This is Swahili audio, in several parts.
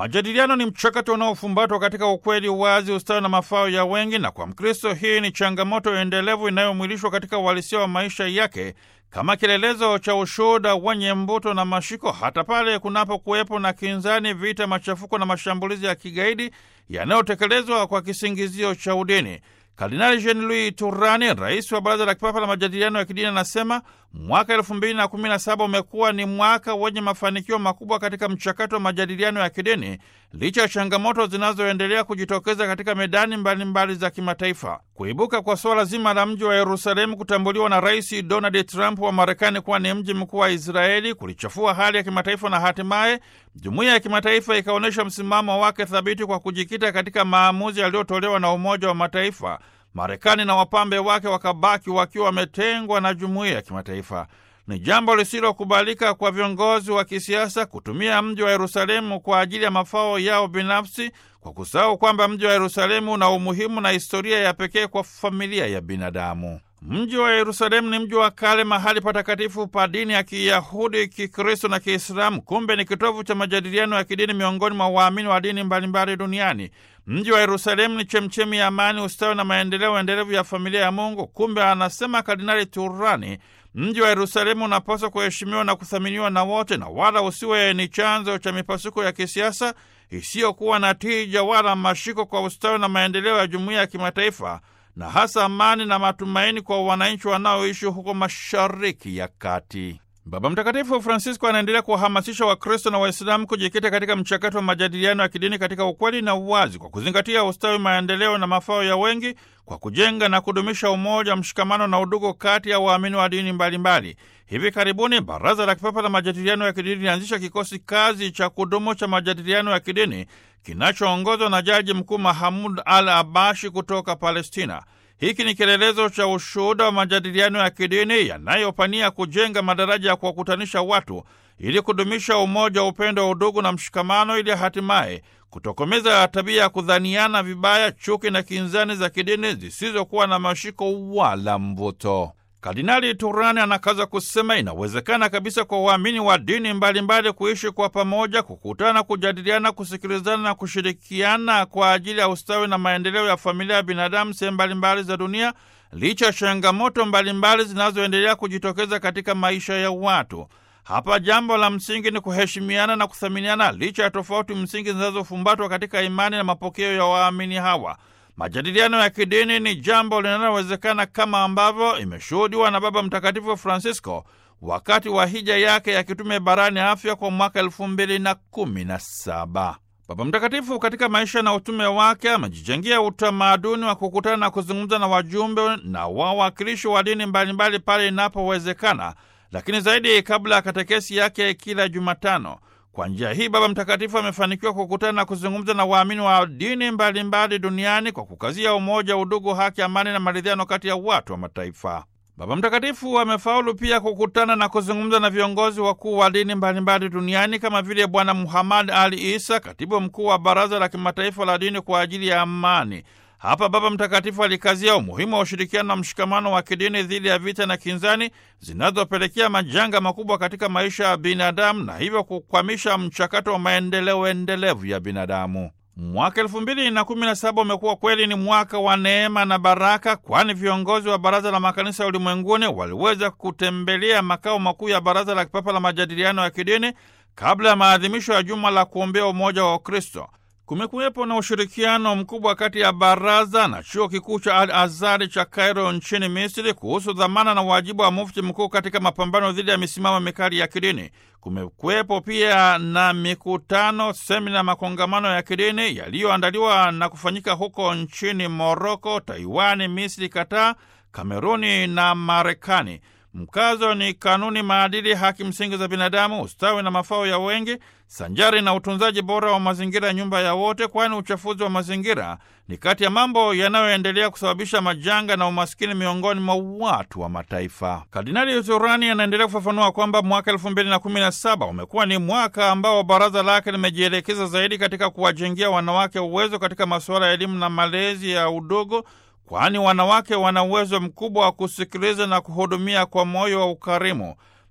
Majadiliano ni mchakato unaofumbatwa katika ukweli, uwazi, ustawi na mafao ya wengi, na kwa Mkristo hii ni changamoto endelevu inayomwilishwa katika uhalisia wa maisha yake kama kielelezo cha ushuhuda wenye mvuto na mashiko, hata pale kunapokuwepo na kinzani, vita, machafuko na mashambulizi ya kigaidi yanayotekelezwa kwa kisingizio cha udini. Kardinali Jean Louis Turani, rais wa Baraza la Kipapa la Majadiliano ya Kidini, anasema mwaka elfu mbili na kumi na saba umekuwa ni mwaka wenye mafanikio makubwa katika mchakato wa majadiliano ya kidini licha ya changamoto zinazoendelea kujitokeza katika medani mbalimbali mbali za kimataifa. Kuibuka kwa suala zima la mji wa Yerusalemu kutambuliwa na Rais Donald Trump wa Marekani kuwa ni mji mkuu wa Israeli kulichafua hali ya kimataifa na hatimaye jumuiya ya kimataifa ikaonyesha msimamo wake thabiti kwa kujikita katika maamuzi yaliyotolewa na Umoja wa Mataifa. Marekani na wapambe wake wakabaki wakiwa wametengwa na jumuiya ya kimataifa. Ni jambo lisilokubalika kwa viongozi wa kisiasa kutumia mji wa Yerusalemu kwa ajili ya mafao yao binafsi, kwa kusahau kwamba mji wa Yerusalemu una umuhimu na historia ya pekee kwa familia ya binadamu. Mji wa Yerusalemu ni mji wa kale, mahali patakatifu pa dini ya Kiyahudi, Kikristo na Kiislamu. Kumbe ni kitovu cha majadiliano ya kidini miongoni mwa waamini wa dini mbalimbali duniani. Mji wa Yerusalemu ni chemchemi ya amani, ustawi na maendeleo endelevu ya familia ya Mungu. Kumbe, anasema Kardinali Turani, mji wa Yerusalemu unapaswa kuheshimiwa na kuthaminiwa na wote, na wala usiwe ni chanzo cha mipasuko ya kisiasa isiyokuwa na tija wala mashiko kwa ustawi na maendeleo ya jumuiya ya kimataifa na hasa amani na matumaini kwa wananchi wanaoishi huko Mashariki ya Kati. Baba Mtakatifu Francisco anaendelea kuwahamasisha Wakristo na Waislamu kujikita katika mchakato wa majadiliano ya kidini katika ukweli na uwazi, kwa kuzingatia ustawi, maendeleo na mafao ya wengi, kwa kujenga na kudumisha umoja, mshikamano na udugu kati ya waamini wa dini mbalimbali mbali. Hivi karibuni Baraza la Kipapa la Majadiliano ya Kidini lilianzisha kikosi kazi cha kudumu cha majadiliano ya kidini kinachoongozwa na Jaji Mkuu Mahamud Al Abashi kutoka Palestina. Hiki ni kielelezo cha ushuhuda wa majadiliano ya kidini yanayopania kujenga madaraja ya kuwakutanisha watu ili kudumisha umoja, upendo wa udugu na mshikamano, ili hatimaye kutokomeza tabia ya kudhaniana vibaya, chuki na kinzani za kidini zisizokuwa na mashiko wala mvuto. Kardinali Turani anakaza kusema inawezekana kabisa kwa waamini wa dini mbalimbali mbali kuishi kwa pamoja, kukutana, kujadiliana, kusikilizana na kushirikiana kwa ajili ya ustawi na maendeleo ya familia ya binadamu sehemu mbalimbali za dunia, licha ya changamoto mbalimbali zinazoendelea kujitokeza katika maisha ya watu. Hapa jambo la msingi ni kuheshimiana na kuthaminiana, licha ya tofauti msingi zinazofumbatwa katika imani na mapokeo ya waamini hawa. Majadiliano ya kidini ni jambo linalowezekana kama ambavyo imeshuhudiwa na Baba Mtakatifu Francisco wakati wa hija yake ya kitume barani Afrika kwa mwaka elfu mbili na kumi na saba. Baba Mtakatifu katika maisha na utume wake amejijengea utamaduni wa kukutana na kuzungumza na wajumbe na wawakilishi wa dini mbalimbali pale inapowezekana, lakini zaidi kabla ya katekesi yake kila Jumatano. Kwa njia hii Baba Mtakatifu amefanikiwa kukutana na kuzungumza na waamini wa dini mbalimbali mbali duniani kwa kukazia umoja, udugu, haki, amani na maridhiano kati ya watu wa mataifa. Baba Mtakatifu amefaulu pia kukutana na kuzungumza na viongozi wakuu wa dini mbalimbali duniani kama vile Bwana Muhammad Ali Isa, katibu mkuu wa Baraza la Kimataifa la Dini kwa ajili ya Amani. Hapa Baba Mtakatifu alikazia umuhimu wa ushirikiano na mshikamano wa kidini dhidi ya vita na kinzani zinazopelekea majanga makubwa katika maisha ya binadamu na hivyo kukwamisha mchakato wa maendeleo endelevu ya binadamu. Mwaka elfu mbili na kumi na saba umekuwa kweli ni mwaka wa neema na baraka, kwani viongozi wa Baraza la Makanisa Ulimwenguni waliweza kutembelea makao makuu ya Baraza la Kipapa la Majadiliano ya Kidini kabla ya maadhimisho ya Juma la kuombea umoja wa Ukristo. Kumekuwepo na ushirikiano mkubwa kati ya baraza na chuo kikuu cha Al Azhari cha Kairo nchini Misri kuhusu dhamana na wajibu wa mufti mkuu katika mapambano dhidi ya misimamo mikali ya kidini. Kumekuwepo pia na mikutano, semina, makongamano ya kidini yaliyoandaliwa na kufanyika huko nchini Moroko, Taiwani, Misri, Kataa, Kameruni na Marekani. Mkazo ni kanuni, maadili, haki msingi za binadamu, ustawi na mafao ya wengi, sanjari na utunzaji bora wa mazingira, nyumba ya wote, kwani uchafuzi wa mazingira ni kati ya mambo yanayoendelea kusababisha majanga na umaskini miongoni mwa watu wa mataifa. Kardinali Turani anaendelea kufafanua kwamba mwaka elfu mbili na kumi na saba umekuwa ni mwaka ambao baraza lake limejielekeza zaidi katika kuwajengea wanawake uwezo katika masuala ya elimu na malezi ya udogo kwani wanawake wana uwezo mkubwa wa kusikiliza na kuhudumia kwa moyo wa ukarimu.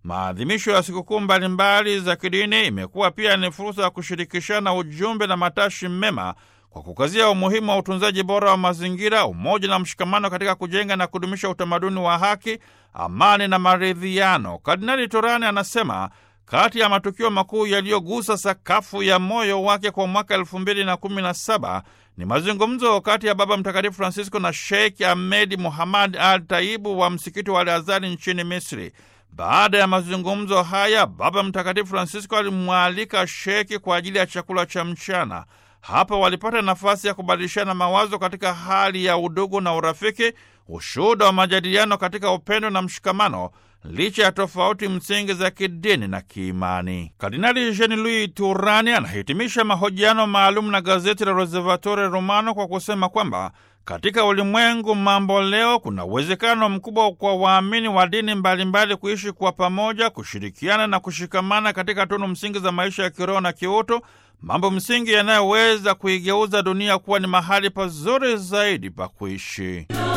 maadhimisho ya sikukuu mbalimbali za kidini imekuwa pia ni fursa ya kushirikishana ujumbe na matashi mema kwa kukazia umuhimu wa utunzaji bora wa mazingira, umoja na mshikamano katika kujenga na kudumisha utamaduni wa haki, amani na maridhiano. Kardinali Torani anasema kati ya matukio makuu yaliyogusa sakafu ya moyo wake kwa mwaka elfu mbili na kumi na saba ni mazungumzo kati ya Baba Mtakatifu Francisco na Sheikh Ahmed Muhammad Al Taibu wa msikiti wa Al Azhari nchini Misri. Baada ya mazungumzo haya, Baba Mtakatifu Francisco alimwalika Sheki kwa ajili ya chakula cha mchana. Hapa walipata nafasi ya kubadilishana mawazo katika hali ya udugu na urafiki, ushuhuda wa majadiliano katika upendo na mshikamano licha ya tofauti msingi za kidini na kiimani. Kardinali Jean Louis Turani anahitimisha mahojiano maalum na gazeti la Osservatore Romano kwa kusema kwamba katika ulimwengu mambo leo kuna uwezekano mkubwa kwa waamini wa dini mbalimbali kuishi kwa pamoja, kushirikiana na kushikamana katika tunu msingi za maisha ya kiroho na kiutu, mambo msingi yanayoweza kuigeuza dunia kuwa ni mahali pazuri zaidi pa kuishi.